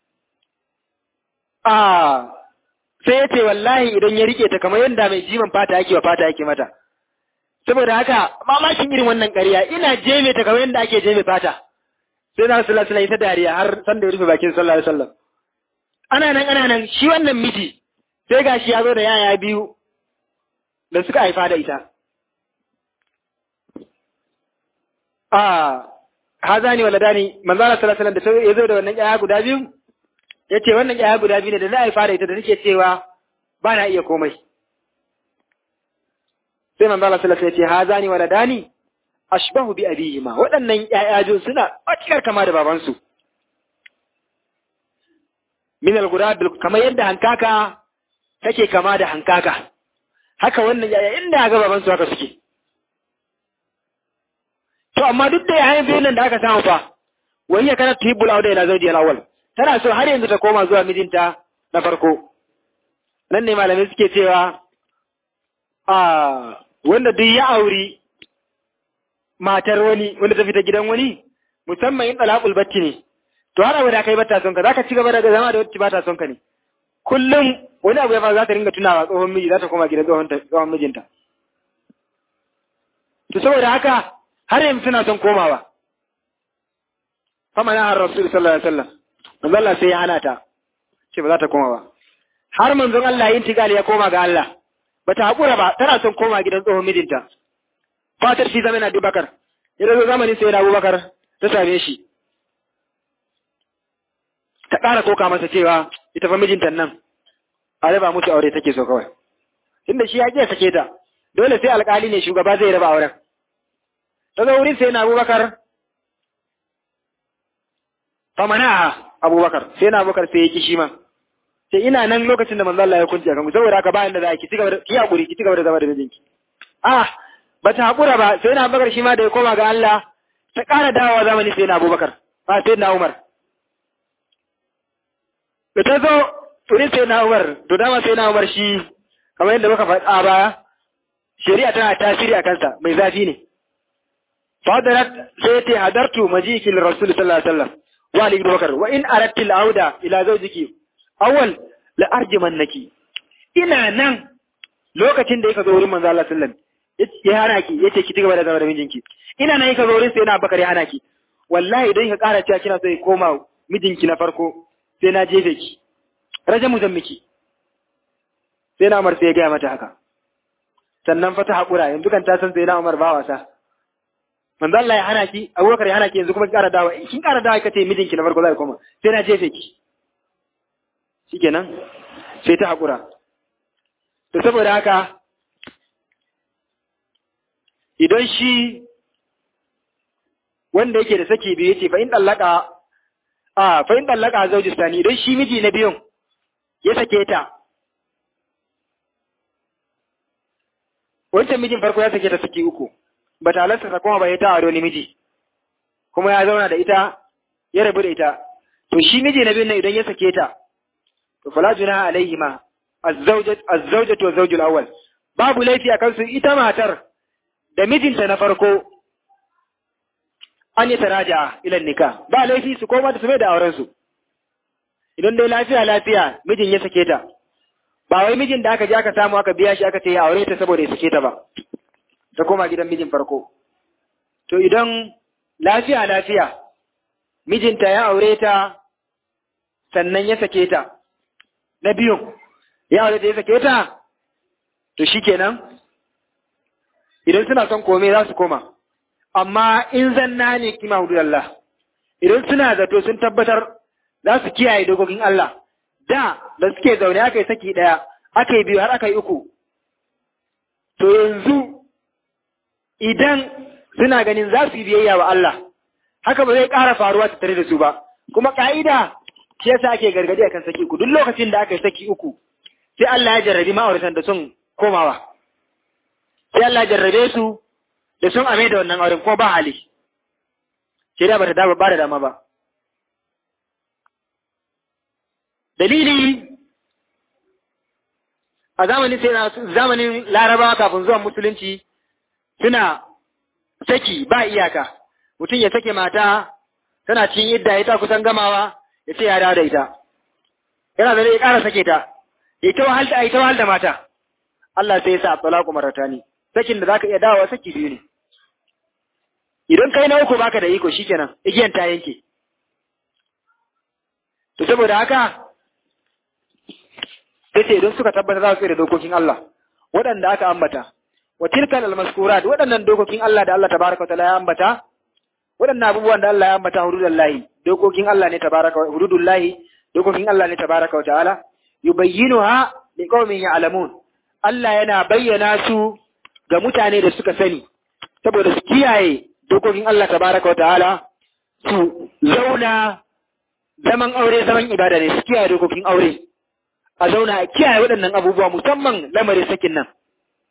ah sai ya ce wallahi idan ya rike ta kamar yadda mai jiman fata yake wa fata yake mata saboda haka mamakin irin wannan ƙarya ina jeme ta kamar yadda ake jeme fata sai na sallallahu alaihi ta dariya har san da ya rufe bakin sallallahu alaihi wasallam ana nan ana nan shi wannan miji sai gashi ya zo da yaya biyu da suka haifa da ita a hazani waladani manzo Allah sallallahu alaihi wasallam da ya zo da wannan ƴaƴa guda biyu yace wannan ƴaƴa guda biyu ne da za a fara ita da take cewa ba na iya komai sai manzo Allah sallallahu alaihi wasallam yace hazani waladani ashbahu bi abihima waɗannan ƴaƴa biyu suna matukar kama da babansu min al-ghurab kamar yadda hankaka take kama da hankaka haka wannan yaya inda ga baban su haka suke to amma duk da yayin biyun nan da aka samu fa wai ya kana tuhibbul auda ila zawji al-awwal tana so har yanzu ta koma zuwa mijinta na farko nan ne malamai suke cewa a wanda duk ya auri matar wani wanda ta fita gidan wani musamman in talaqul batti ne to har abada kai bata son ka zaka ci gaba da zama da wacce bata son ka ne kullum wani abu ya faru za ta ringa tunawa tsohon miji za ta koma gidan tsohon tsohon mijinta to saboda haka har yanzu suna son komawa fama na har rasul sallallahu alaihi wasallam manzo Allah sai ya hana ta ce ba za ta koma ba har manzon Allah yin tigali ya koma ga Allah bata haƙura ba tana son koma gidan tsohon mijinta fatar shi zama na Abubakar ya zo zamanin sai na Abubakar ta same shi ta ƙara koka masa cewa ita fa mijinta nan a raba musu aure take so kawai inda shi ya ƙi sake ta dole sai alƙali ne shugaba zai raba auren ta zo wurin sai na Abubakar famana Abubakar sai na Abubakar sai ya ki shi ma sai ina nan lokacin da manzo Allah ya kunce kan saboda haka bayan da za ki cigaba da ki hakuri ki cigaba da zama da mijinki ah bata hakura ba sai na Abubakar shi ma da ya koma ga Allah ta ƙara dawowa zamani sai na Abubakar ba sai na Umar da ta zo turin sai na Umar to dama sai na Umar shi kamar yadda muka faɗa ba shari'a tana tasiri a kansa mai zafi ne fadarat sai ta hadartu majiki rasul sallallahu alaihi wasallam wa ali Abubakar wa in aradti al-auda ila zawjiki awal la arjimannaki ina nan lokacin da yake zo wurin manzo Allah sallallahu alaihi ya hana ki yace ki cigaba da zama da mijinki ina nan yake zo wurin sai na Abubakar ya hana ki wallahi idan ka ƙara cewa kina so ki koma mijinki na farko sai na jefe ki rajamu zan miki sai na Umar sai ya gaya mata haka sannan fa ta haƙura yanzu kan ta san sai na Umar ba wasa manzo Allah ya hana ki Abubakar ya hana ki yanzu kuma ki ƙara dawa kin ƙara dawa kace mijinki na farko zai koma sai na jefe ki shikenan sai ta haƙura to saboda haka idan shi wanda yake da saki biyu yace fa in dallaka a fa in dallaka zauji sani idan shi miji na biyun ya sake ta wancan mijin farko ya sake ta saki uku ba ta halarta ta kuma ba ya ta wani miji kuma ya zauna da ita ya rabu da ita to shi miji na biyun nan idan ya sake ta to fala junaha alaihima az-zawjatu wa zawjul awwal babu laifi a kansu ita matar da mijinta na farko an yi taraja ilan nika ba laifi su koma da su mai da auren su idan dai lafiya lafiya mijin ya sake ta ba wai mijin da aka je aka samu aka biya shi aka ce ya aure ta saboda ya sake ta ba ta koma gidan mijin farko to idan lafiya lafiya mijinta ya aure ta sannan ya sake ta na biyun ya aure ta ya sake ta to shikenan idan suna son kome za su koma amma in zanna ne kima hududallah idan suna zato sun tabbatar za su kiyaye dokokin Allah da da suke zaune aka yi saki ɗaya aka yi biyu har aka yi uku to yanzu idan suna ganin za su yi biyayya wa Allah haka ba zai ƙara faruwa ta tare da su ba kuma ƙa'ida shi yasa ake gargadi akan saki uku duk lokacin da aka yi saki uku sai Allah ya jarrabi ma'auratan da sun komawa sai Allah ya jarrabe su da sun ame da wannan auren ko ba hali shari'a ba ta dama ba da dama ba dalili a zamanin sai zamanin larabawa kafin zuwan musulunci suna saki ba iyaka mutum ya sake mata tana cikin idda ita kusan gamawa ya ce ya dawo da ita yana da ya ƙara sake ta ita wahal da ita wahal da mata Allah sai ya sa talaqu maratani sakin da zaka iya dawowa saki biyu ne idan kai na uku baka da iko shikenan igiyan ta yanke to saboda haka sai ce idan suka tabbata za su da dokokin Allah waɗanda aka ambata wa tilkal almaskurat waɗannan dokokin Allah da Allah tabaraka wa ya ambata waɗannan abubuwan da Allah ya ambata hududallahi dokokin Allah ne tabaraka wa hududullahi dokokin Allah ne tabaraka wa ta'ala yubayyinuha liqaumin ya'lamun Allah yana bayyana su ga mutane da suka sani saboda su kiyaye dokokin Allah tabaraka wa ta'ala su zauna zaman aure zaman ibada ne su kiyaye dokokin aure a zauna a kiyaye waɗannan abubuwa musamman lamarin sakin nan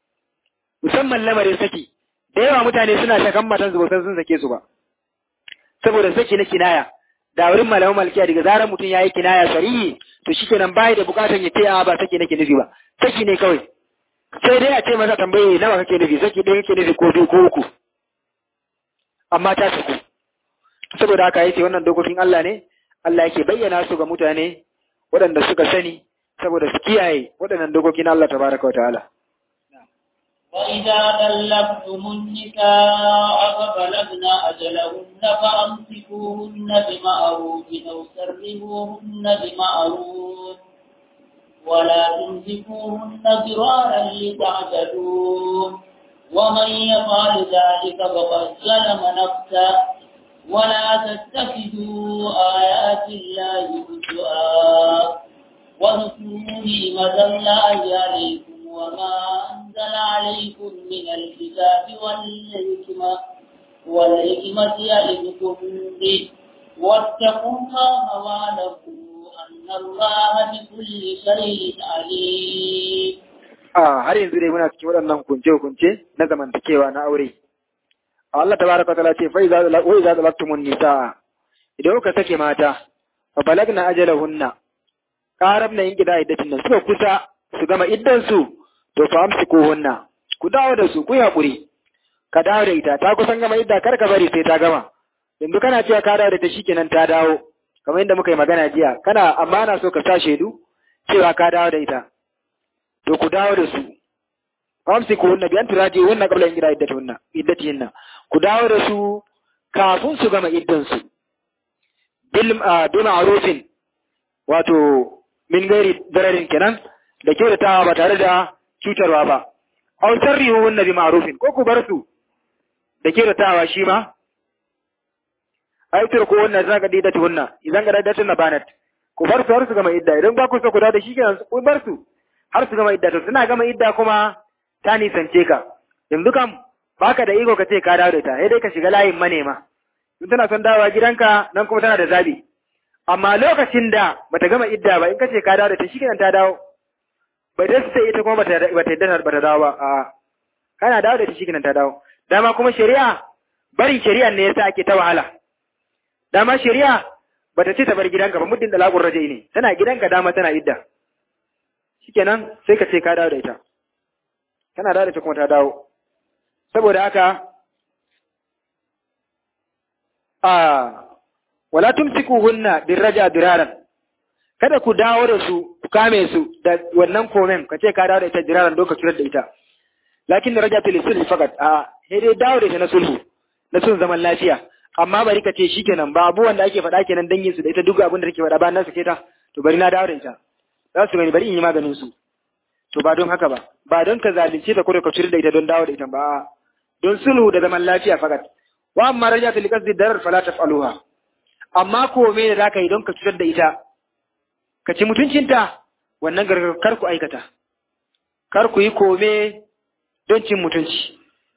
musamman lamarin saki da yawa mutane suna shakan matan su ba sun sake su ba saboda saki na kinaya da wurin malaman malkiya daga zarar mutum ya yi kinaya sarihi to shi kenan bai da bukatan ya ce a ba saki nake nufi ba saki ne kawai sai dai a ce masa tambaye nawa kake nufi saki ɗaya kake nufi ko biyu ko uku amma ta saku saboda haka yace wannan dokokin Allah ne Allah yake bayyana su ga mutane waɗanda suka sani saboda su kiyaye waɗannan dokokin Allah tabaraka wa ta'ala وإذا طلقتم النساء فبلغن أجلهن فأمسكوهن بمعروف أو سرهوهن بمعروف ولا تمسكوهن ضرارا لتعتدوا ومن يفعل ذلك فقد ظلم نفسه ولا تتخذوا آيات الله هزؤا واذكروا نعمة الله عليكم وما أنزل عليكم من الكتاب والحكمة والحكمة يعظكم به واتقوا الله واعلموا أن الله بكل شيء عليم a har yanzu dai muna cikin waɗannan hukunce-hukunce na zamantakewa na aure. Allah tabaraka ta'ala ce fa iza wa iza talaqtumun nisaa idan kuka sake mata fa balagna ajalahunna qarabna yin gida iddatin nan suka kusa su gama iddan su to fa amsikuhunna ku dawo da su ku yi hakuri ka dawo da ita ta kusan gama idda kar ka bari sai ta gama yanzu kana cewa ka dawo da ta shikenan ta dawo kamar yadda muka yi magana jiya kana amma na so ka sa shaidu cewa ka dawo da ita to ku dawo da su amsikuhunna bi an turaji'unna qabla in gida iddatuhunna iddatihinna ku dawo da su kafin su gama iddansu bil bi ma'rufin wato min gairi dararin kenan da kyautatawa ba tare da cutarwa ba aw sarrihuhunna bi ma'rufin ko ku bar su da kyautatawa shi ma ai turku wannan zaka dida tuhunna idan ga daidatun na banat ku bar su har su gama idda idan ba ku so ku dawo da shi kenan ku bar su har su gama idda to suna gama idda kuma ta nisance ka yanzu kam baka da iko ka ce ka dawo da ita sai dai ka shiga layin manema in tana son dawowa gidanka nan kuma tana da zabi amma lokacin da bata gama idda ba in ka ce ka dawo da ita shikenan ta dawo bai da sai ita kuma bata bata yadda bata dawo ba a kana dawo da ita shikenan ta dawo dama kuma shari'a bari shari'a ne yasa ake ta wahala dama shari'a bata ce ta bar gidanka ba muddin dalakun rajai ne tana gidanka dama tana idda shikenan sai ka ce ka dawo da ita tana dawo da ita kuma ta dawo saboda haka a wala tumsikuhunna birraja diraran kada ku dawo da su ku kame su da wannan komen ka ce ka dawo da ita diraran don ka cutar da ita lakin raja fil sulhi fakat a sai dai dawo da ita na sulhu na sun zaman lafiya amma bari ka ce shikenan ba abubuwan da ake faɗa kenan dangin su da ita duk abin da take faɗa ba na sake ta to bari na dawo da ita za su gani bari in yi maganin su to ba don haka ba ba don ka zalunce ta ko ka cutar da ita don dawo da ita ba don sulhu da zaman lafiya fakat wa amma raja fil qasdi darar fala taf'aluha amma ko me da zaka yi don ka cutar da ita ka ci mutuncinta wannan gargar kar ku aikata kar ku yi kome don cin mutunci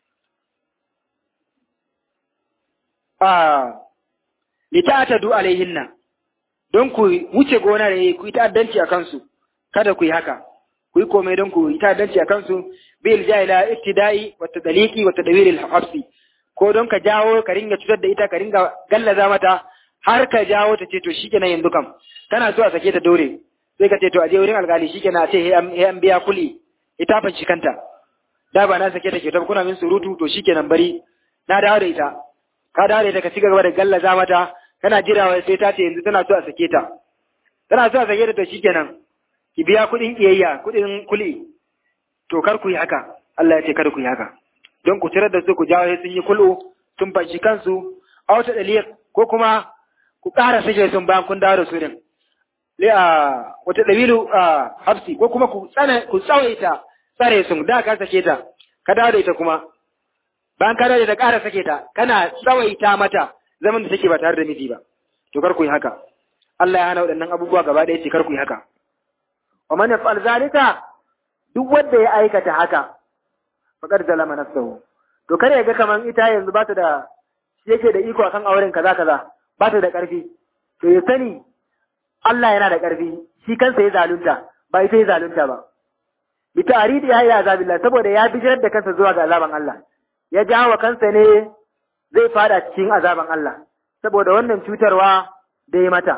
a lita'atadu alaihinna don ku wuce gona da ku yi ta'addanci a kansu kada ku yi haka ku yi kome don ku yi ta'addanci a kansu bil jahila ibtida'i wa tadliqi wa tadwir al habsi ko don ka jawo ka ringa cutar da ita ka ringa gallaza mata har ka jawo ta ce to shikenan yanzu kam kana so a sake ta dore sai ka ce to a je wurin alkali shikenan a ce he an biya kuli ita fa shi kanta da ba na sake ta ke ta kuna min surutu to shikenan bari na dawo da ita ka dawo da ita ka ci gaba da gallaza mata kana jirawa sai ta ce yanzu tana so a sake ta tana so a sake ta to shikenan ki biya kuɗin kiyayya kuɗin kuli to kar ku yi haka Allah ya ce kar ku yi haka don ku tirar da su ku jawo sun yi kulu sun fanshi kansu a wata dalilin ko kuma ku ƙara sake sun bayan kun dawo da su din le a wata dabilu a hafsi ko kuma ku tsane ku tsawaita tsare sun da ka sake ta ka dawo da ita kuma bayan ka dawo da ita ƙara sake ta kana tsawaita mata zaman da take ba tare da miji ba to kar ku yi haka Allah ya hana waɗannan abubuwa gaba ɗaya ce kar ku yi haka wa man yaf'al zalika duk wanda ya aikata haka faqad zalama nafsahu to kare ga kaman ita yanzu ba ta da shi yake da iko akan auren kaza kaza ba ta da ƙarfi to ya sani Allah yana da ƙarfi shi kansa ya zalunta ba ita ya zalunta ba bi ta'ridi ya ila azabillah saboda ya bijirar da kansa zuwa ga azaban Allah ya jawo kansa ne zai fada cikin azaban Allah saboda wannan cutarwa da ya mata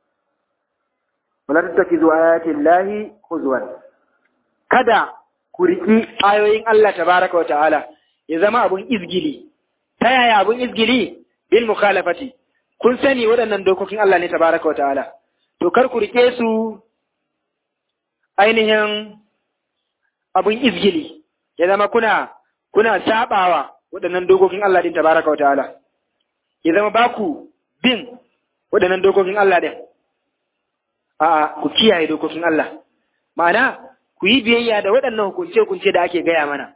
wala tattakizu ayati llahi huzwan kada ku riki ayoyin Allah tabaraka wa ta'ala ya zama abun izgili ta yaya abun izgili bil mukhalafati kun sani waɗannan dokokin Allah ne tabaraka wa ta'ala to kar ku rike su ainihin abun izgili ya zama kuna kuna sabawa waɗannan dokokin Allah din tabaraka wa ta'ala ya zama ba ku bin waɗannan dokokin Allah din a'a ku kiyaye dokokin Allah ma'ana ku yi biyayya da waɗannan hukunce-hukunce da ake gaya mana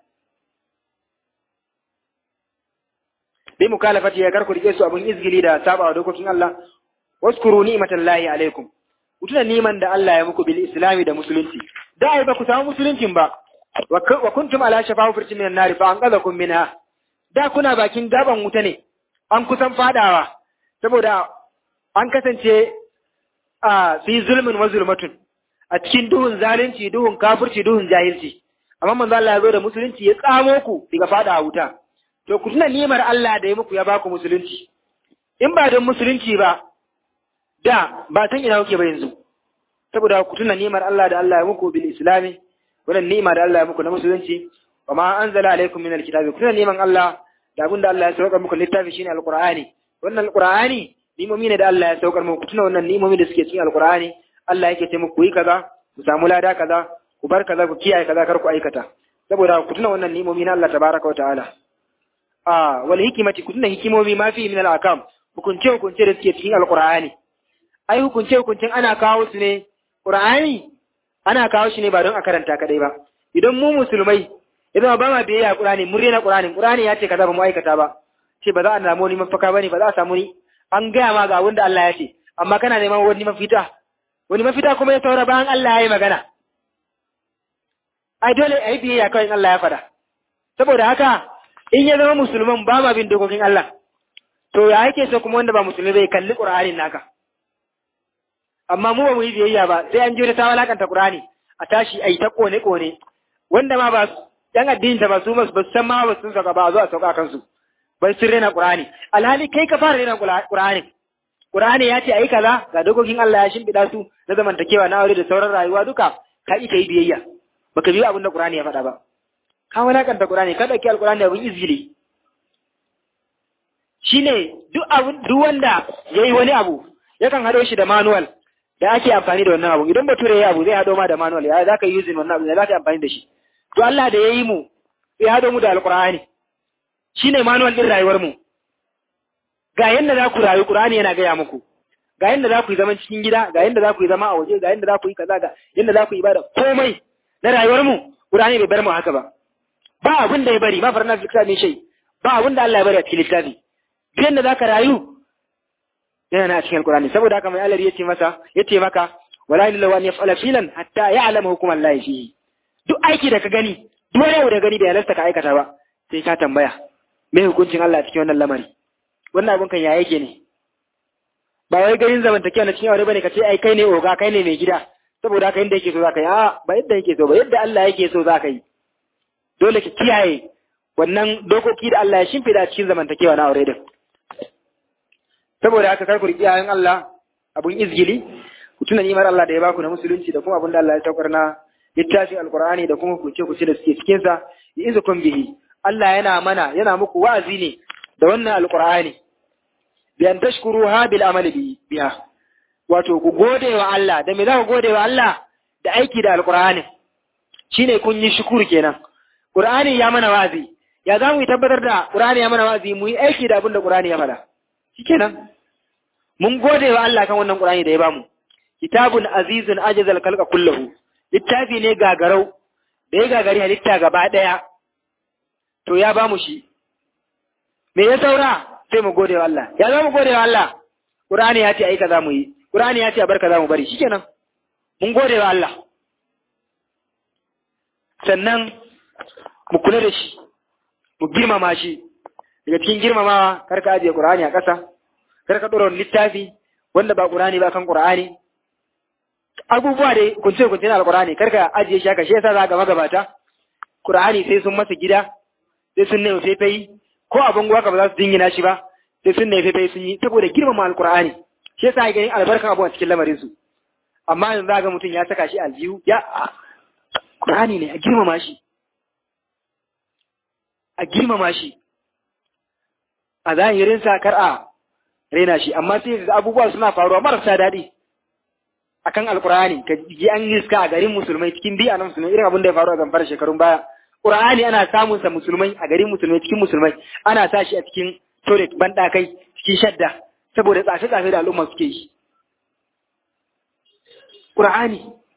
bi mukalafati ya karku rike su abun izgili da sabawa dokokin Allah waskuru ni'matallahi alaikum ku tuna niman da Allah ya muku bil islami da musulunci da ai ba ku samu musuluncin ba wa kuntum ala shafa hufurtin minan nari fa anqadhakum minha da kuna bakin gaban wuta ne an kusan fadawa saboda an kasance a fi zulmin wa zulmatun a cikin duhun zalunci duhun kafirci duhun jahilci amma manzo Allah ya zo da musulunci ya tsamo ku daga fada wuta to ku tuna nimar Allah da ya muku ya baku musulunci in ba don musulunci ba da ba san ina kuke ba yanzu saboda ku tuna nimar Allah da Allah ya muku bil islami wannan ni'ima da Allah ya muku na musulunci wa ma anzala alaikum min alkitabi ku tuna niman Allah da abin da Allah ya saukar muku littafi shine alqur'ani wannan alqur'ani nimomi ne da Allah ya saukar muku tuna wannan nimomi da suke cikin alqur'ani Allah yake ce muku yi kaza ku samu lada kaza ku bar kaza ku kiyaye kaza kar ku aikata saboda ku tuna wannan nimomi na Allah tabaraka wa ta'ala a wal hikimati ku tuna hikimomi ma fi min al akam hukunce hukunce da suke cikin alqur'ani ai hukunce hukuncin ana kawo su ne qur'ani ana kawo shi ne ba don a karanta kadai ba idan mu musulmai idan ba ma biyayya qur'ani mun rena qur'ani qur'ani ya ce kaza ba mu aikata ba ce ba za a samu wani mafaka bane ba za a samu ni an gaya ma ga wanda Allah ya ce amma kana neman wani mafita wani mafita kuma ya saura bayan Allah ya yi magana ai dole ai biyayya kawai Allah ya faɗa saboda haka in ya zama musulman ba ma bin dokokin Allah to ya yake so kuma wanda ba musulmi bai kalli Qur'anin naka amma mu ba mu yi biyayya ba sai an jira ta walakanta Qur'ani a tashi ai ta kone kone wanda ma ba yan addinin ta ba su ba su san ma ba sun saka ba a zo a sauka kansu bai sun rena Qur'ani alhali kai ka fara rena Qur'ani Qur'ani ya ce ai kaza ga dokokin Allah ya shimfiɗa su na zamantakewa na aure da sauran rayuwa duka ka ita yi biyayya baka biyo abin da Qur'ani ya faɗa ba ka walakanta Qur'ani ka dauki Al-Qur'ani abin izgili shine duk abin duk wanda yayi wani abu yakan hado shi da manual da ake amfani da wannan abu idan bature yayi abu zai hado ma da manual ya zaka yi using wannan abu ya zaka amfani da shi to Allah da yayi mu sai hado mu da Al-Qur'ani shine manual din rayuwar mu ga yadda za ku rayu Qur'ani yana gaya muku ga yadda za ku yi zaman cikin gida ga yadda za ku yi zama a waje ga yadda za ku yi kaza ga yadda za ku yi ibada komai na rayuwar mu Qur'ani bai bar mu haka ba ba abin da ya bari ma farna fi kitabi shay ba abin da Allah ya bari a cikin littafi duk yadda za ka rayu yana na cikin Qur'ani saboda haka mai Allah ya ce masa ya ce maka wala ilaha an yaf'ala filan hatta ya'lama hukum Allah fihi duk aiki da ka gani duk wani abu da gani da ya lasta ka aikata ba sai ka tambaya me hukuncin Allah cikin wannan lamari wannan abun kan ya yake ne ba wai garin zamantakewa na cikin aure bane ka ce ai kai ne oga kai ne mai gida saboda haka inda yake so zaka yi a ba yadda yake so ba yadda Allah yake so zaka yi dole ki kiyaye wannan dokoki da Allah ya shimfida cikin zamantakewa na aure din saboda haka kar ku riƙi ayoyin Allah abun izgili ku tuna ni'imar Allah da ya baku na musulunci da kuma abin da Allah ya taukar na littafin alqur'ani da kuma kuce kuce da suke cikin sa izukum bihi Allah yana mana yana muku wa'azi ne da wannan alqur'ani bi an tashkuruha bil amali biha wato ku gode wa Allah da me za ku gode wa Allah da aiki da alqur'ani shine kun yi shukuru kenan qur'ani ya mana wazi ya za mu yi tabbatar da qur'ani ya mana wazi mu yi aiki da abin da qur'ani ya faɗa shikenan mun gode wa Allah kan wannan qur'ani da ya bamu kitabun azizun ajazal khalqa kullahu littafi ne gagarau da ya gagari halitta gaba daya to ya bamu shi me ya saura sai mu gode wa Allah ya za mu gode wa Allah Qur'ani ya ce ai kaza mu yi Qur'ani ya ce a bar kaza mu bari shikenan mun gode wa Allah sannan mu kula da shi mu girmama shi daga cikin girmamawa kar ka ajiye Qur'ani a ƙasa kar ka ɗora littafi wanda ba Qur'ani ba kan Qur'ani abubuwa da kunce kunce na alqur'ani karka ajiye shi haka shi yasa za ga magabata qur'ani sai sun masa gida sai sun nemi faifai ko abin gwaka ba za su dingina shi ba sai sun nemi faifai sun yi saboda girmama alqur'ani shi yasa ga albarkan abu a cikin lamarin su amma yanzu za ga mutum ya saka shi aljihu ya qur'ani ne a girmama shi a girmama shi a zahirin sa kar a raina shi amma sai ga abubuwa suna faruwa marasa daɗi akan alkur'ani ka ji an riska a garin musulmai cikin bi'a na musulmai irin abin da ya faru a zamfara shekarun baya qur'ani ana samun sa musulmai a garin musulmai cikin musulmai ana sa shi a cikin toilet bandakai cikin shadda saboda tsafe tsafe da al'umma suke yi qur'ani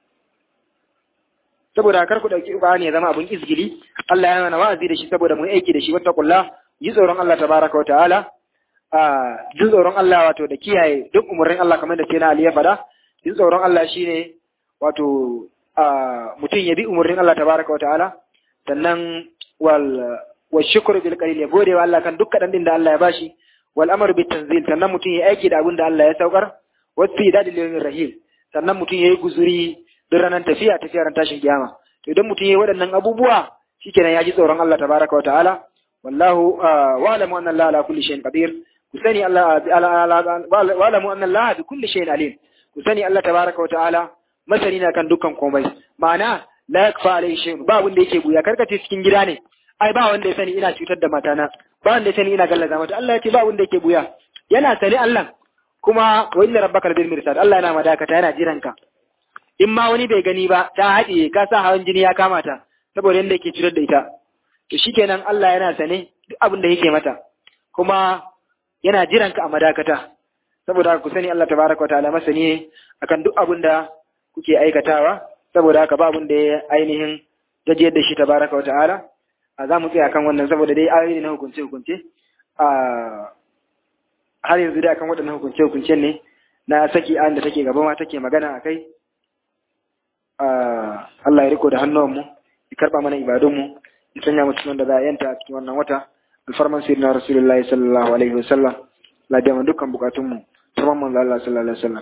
saboda kar ku dauki qur'ani ya zama abin izgili Allah ya mana wa'azi da shi saboda mu aiki da shi wattaqullah yi tsoron Allah tabaraka wa ta'ala a jin tsoron Allah wato da kiyaye duk umarnin Allah kamar da sai na Ali ya faɗa jin tsoron Allah shine wato mutum ya bi umarnin Allah tabaraka wa ta'ala sannan wal wa shukru bil qalil ya gode wa Allah kan duk kadan din da Allah ya bashi wal amru bit tanzil sannan mutum ya aiki da abin da Allah ya saukar wa fi dadil yawmir rahim sannan mutum ya yi guzuri don ranar tafiya tafiya ran tashin kiyama to idan mutum ya yi waɗannan abubuwa shikenan ya ji tsoron Allah tabaraka wa ta'ala wallahu wa'lamu anna Allah ala kulli shay'in qadir ku sani Allah wa'lamu anna Allah bi kulli shay'in alim ku sani Allah tabaraka wa ta'ala masani na kan dukkan komai ma'ana la yakfa alayhi shay'un ba wanda yake buya karkace cikin gida ne ai ba wanda ya sani ina cutar da matana ba wanda ya sani ina gallaza mata Allah ya ce ba wanda yake buya yana sani Allah kuma wa inna rabbaka bil mirsad Allah yana madakata yana jiran ka in ma wani bai gani ba ta haɗiye ka sa hawan jini ya kama ta saboda yanda yake cutar da ita to shikenan Allah yana sane duk abin da yake mata kuma yana jiran ka a madakata saboda haka ku sani Allah tabaraka wa ta'ala masani ne akan duk abin da kuke aikatawa saboda haka ba abin da ya ainihin gajiyar da shi tabaraka wa ta'ala a za mu tsaya kan wannan saboda dai ayoyi na hukunce hukunce a har yanzu dai akan waɗannan hukunce hukunce ne na saki an da take gaba ma take magana a kai Allah ya riko da hannuwanmu ya karɓa mana ibadunmu ya sanya mu cikin wanda za a yanta a cikin wannan wata alfarman sayyidina rasulullahi sallallahu alaihi wasallam la da dukkan bukatunmu saman manzo Allah sallallahu alaihi wasallam